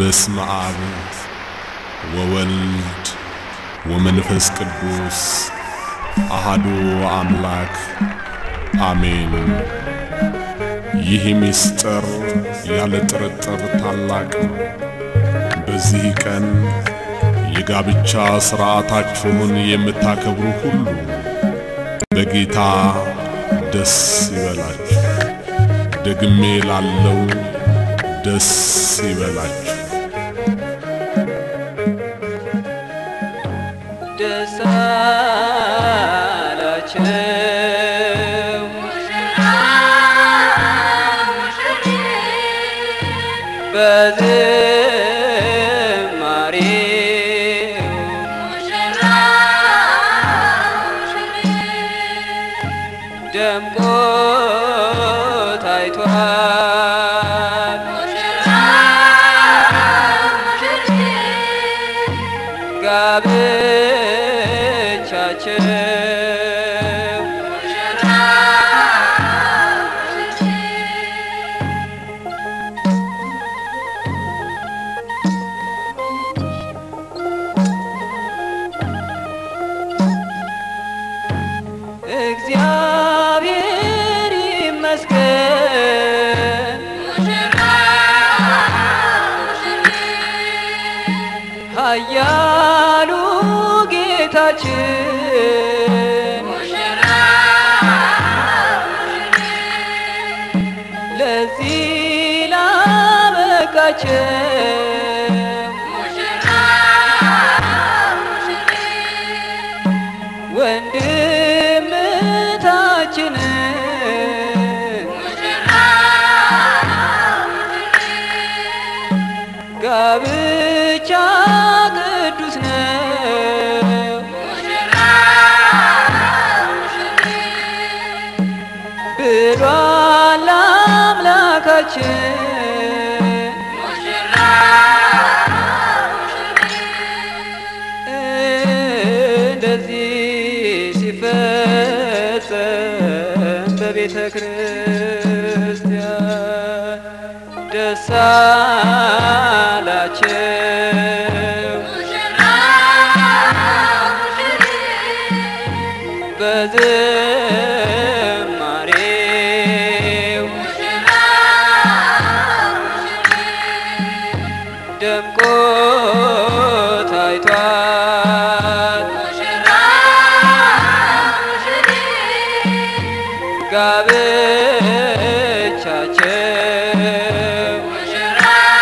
በስመ አብ ወወልድ ወመንፈስ ቅዱስ አሃዱ አምላክ አሜን። ይህ ምስጢር ያለ ጥርጥር ታላቅ ነው። በዚህ ቀን የጋብቻ ሥርዓታችሁን የምታከብሩ ሁሉ በጌታ ደስ ይበላችሁ። ደግሜ ላለው ደስ ይበላችሁ። ደስ አላቸው በዝማሬው ደምቆ ታይቷል ጋብቻቸው እግዚአብሔር ይመስገን ኃያሉ ጌታችን ለዚህ ላበቃቸው ወንድምታችንን ጋብቻ ቅዱስ ነው ብሏል አምላካችን እንደዚህ ሲፈጸም በቤተ ክርስቲያን ደስ አላቸው በዝማሬው ደምቆ ታይቷል ጋብቻቸው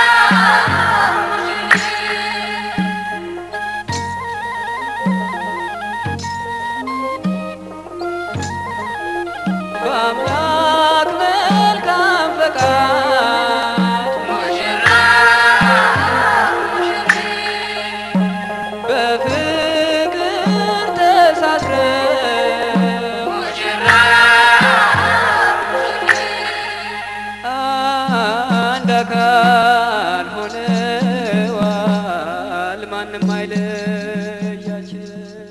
በአምላክ መልካም ፈቃድ በፍቅር ተሳስረው አንድ አካል ሆነዋል ማንም አይለያቸው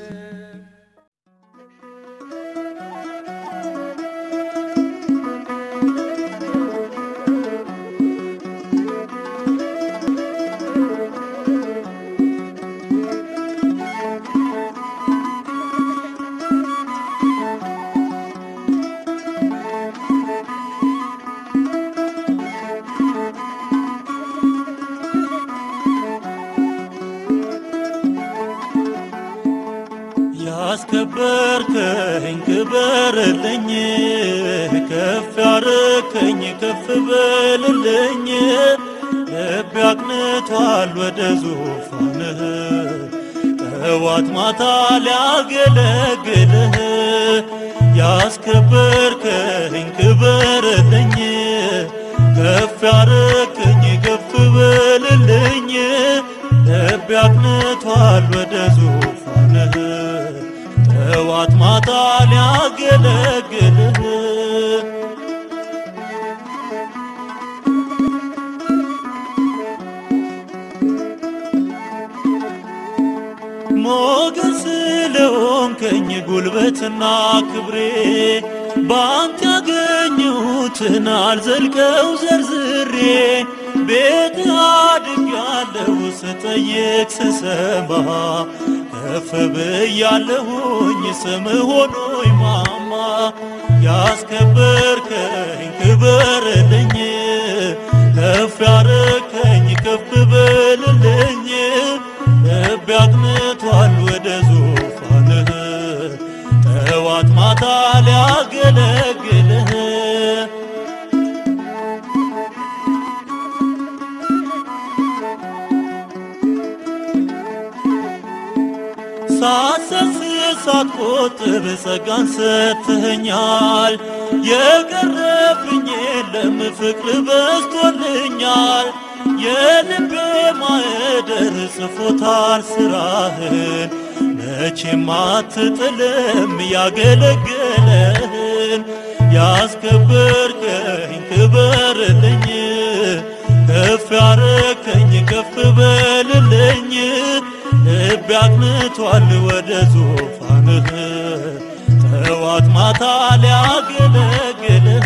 ያስከበርከኝ ክበርልኝ፣ ከፍ ያረከኝ ከፍ በልልኝ። ልቤ አቅንቷል ወደ ዙፋንህ ጠዋት ማታ ሊያገለግልህ። ያስከበርከኝ ክበርልኝ፣ ከፍ ያረከኝ ከፍ በልልኝ። ልቤ አቅንቷል ወደ ዙፋንህ ጠዋት ማታ ሊያገለግልህ ሞገስ ስለሆንከኝ ጉልበትና ክብሬ በአንተ ያገኙትን አልዘልቀው ዘርዝሬ ቤት አድጌያለሁ ስጠይቅ ስሰማ ከፍ ብያለሁኝ ስም ሆኖኝ ማማ ያስከበርከኝ ክበርልኝ ከፍ ያረከኝ ከፍ በልልኝ ልቤ አቅንቷል ወደ ዙፋንህ ጠዋት ማታ ሊያገለግልህ ሳሰስት ሳትቆጥብ ጸጋን ሰጥተኸኛል። የቀረብኝ የለም ፍቅር በዝቶልኛል። የልቤ ማዕደር ጽፎታል ስራህን መቼም አትጥልም ያገለገለህን ያስከበርከኝ ክበርልኝ ከፍ ያረከኝ ከፍ በልልኝ ልቤ አቅንቷል ወደ ዙፋንህ ጠዋት ማታ ሊያገለግልህ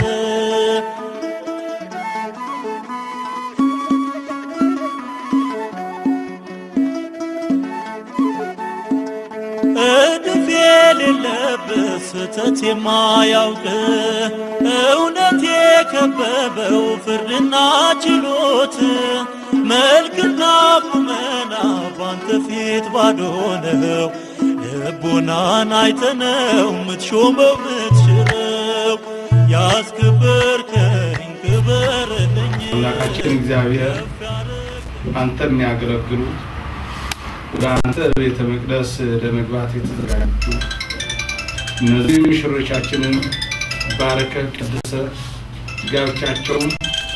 እድፍ የሌለብህ ስህተት የማያውቅ እውነት የከበበው ፍርድና ችሎት መልክና ቁመና ባንተ ፊት ባዶ ነው። ልቦናን አይተነው ምትሾመው ምትሽረው ያስከበርከኝ ክበርልኝ አምላካችን እግዚአብሔር አንተ የሚያገለግሉ ወደ አንተ ቤተ መቅደስ ለመግባት የተዘጋጁ እነዚህ ሙሽሮቻችንን ባረከ ቀድሰ ጋብቻቸውን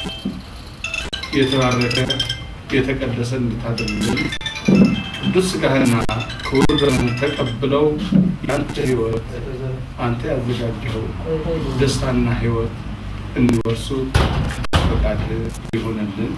የተባረከ የተቀደሰ እንድታደርግልን ቅዱስ ሥጋህና ክቡር ደምህን ተቀብለው ያንተ ሕይወት አንተ ያዘጋጀኸው ደስታና ሕይወት እንዲወርሱ ፈቃድ ይሆንልን።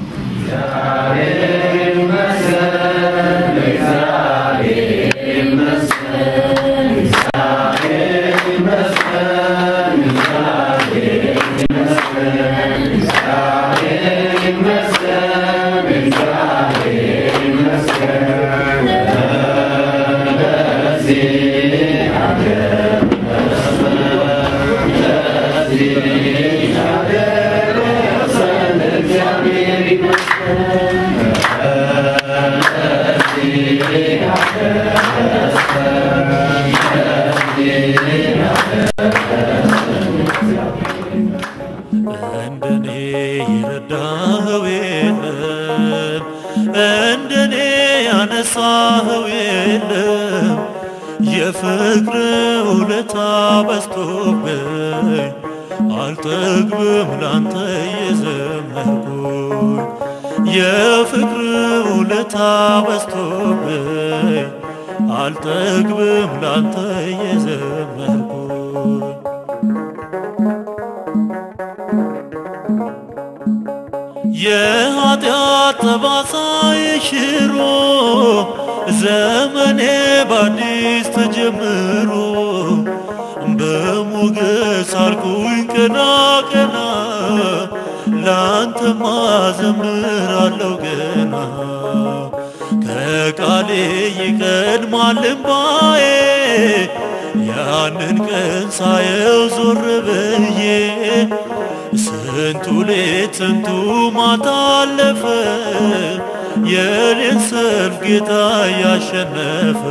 እንደኔ የረዳኸው የለም፣ እንደኔ ያነሳኸው የለም። የፍቅር ውለታ በዝቶብኝ አልጠግብም ላንተ የዘመርኩኝ የፍቅር ውለታ በዝቶብኝ አልጠግብም ላንተ የዘመርኩኝ የኃጢአት ጠባሳ የሽሮ ዘመኔ በአዲስ ተጀምሮ በሞገስ አልኩኝ ቀና ቀና ላንተማ ዘምራለሁ ገና ከቃሌ ይቀድማል እምባዬ ያንን ቀን ሳየው ዞር ብዬ ስንቱ ሌት ስንቱ ማታ አለፈ የኔን ሰልፍ ጌታ ያሸነፈ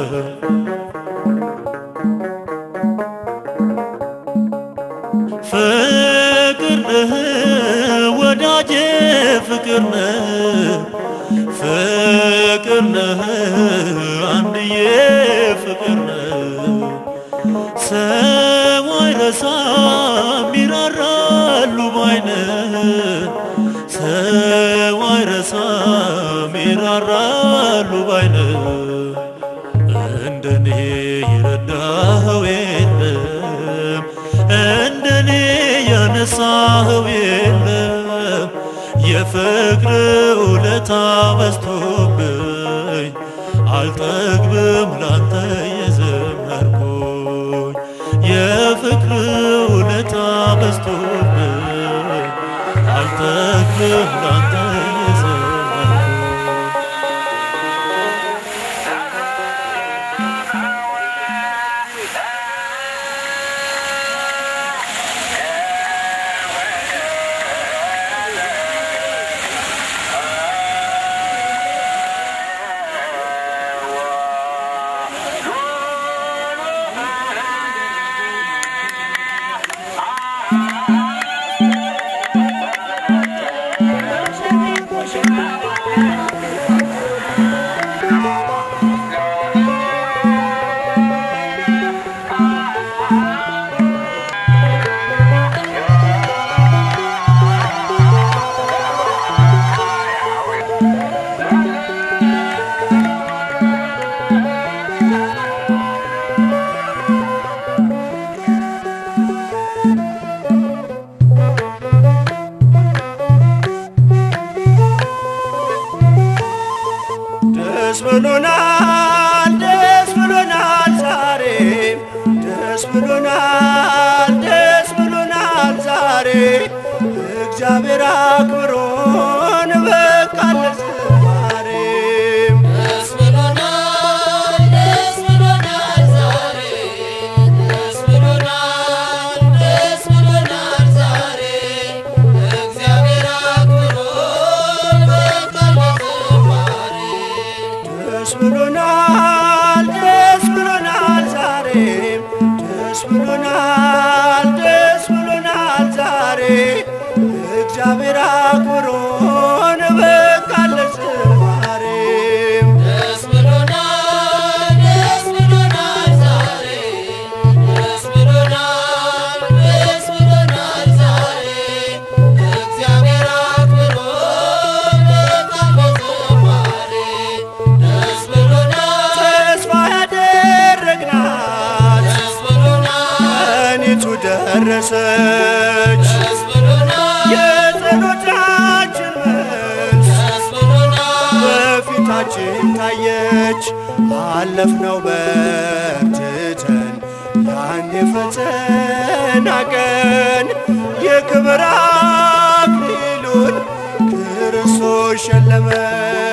ፍቅር ነህ ወዳጄ ፍቅር ነህ ፍቅር ነህ አንድዬ ፍቅር ነህ ሰው አይረሳም ይራራሉ ባይነህ ሰው አይረሳም ይራራሉ ባይነህ እንደኔ የረዳኸው የለም እንደኔ ያነሳኸው የለም የፍቅር ውለታ በዝቶብኝ አልጠግብም ላንተ የዘመርኩኝ የፍቅር ውለታ በዝቶብኝ አልጠግብም ላንተ የዘመርኩኝ ብሎናል ደስ ብሎናል ዛሬ ደስ ብሎናል ደስ ብሎናል ዛሬ እግዚአብሔር አክብሮን በቃ ለዝማሬ ደስ ብሎናል ደስ ብሎናል ዛሬ ደስ ብሎናል ደስ ብሎናል ዛሬ እግዚአብሔር አክብሮን በቃል በዝማሬ ደስ ብሎናል ደስ ብሎናል ዛሬ ደስ ብሎናል ደስ ብሎናል ዛሬ እግዚአብሔር አክብሮን በቃ ለዝማሬ ደስ ብሎናል ደስ ብሎናል ዛሬ ደስ ብሎናል ደስ ብሎናል ዛሬ እግዚአብሔር አክብሮን በቃል በዝማሬ ደስ ብሎናል ተስፋ ያደረግናት ደስ ብሎናል ቀኒቱ ደረሰች ደስ ብሎናል የጸሎታችን መልስ ደስ ብሎናል በፊታችን ታየች አለፍነው በርትተን ያን የፈተና ቀን የክብር አክሊሉን ክርስቶስ ሸለመን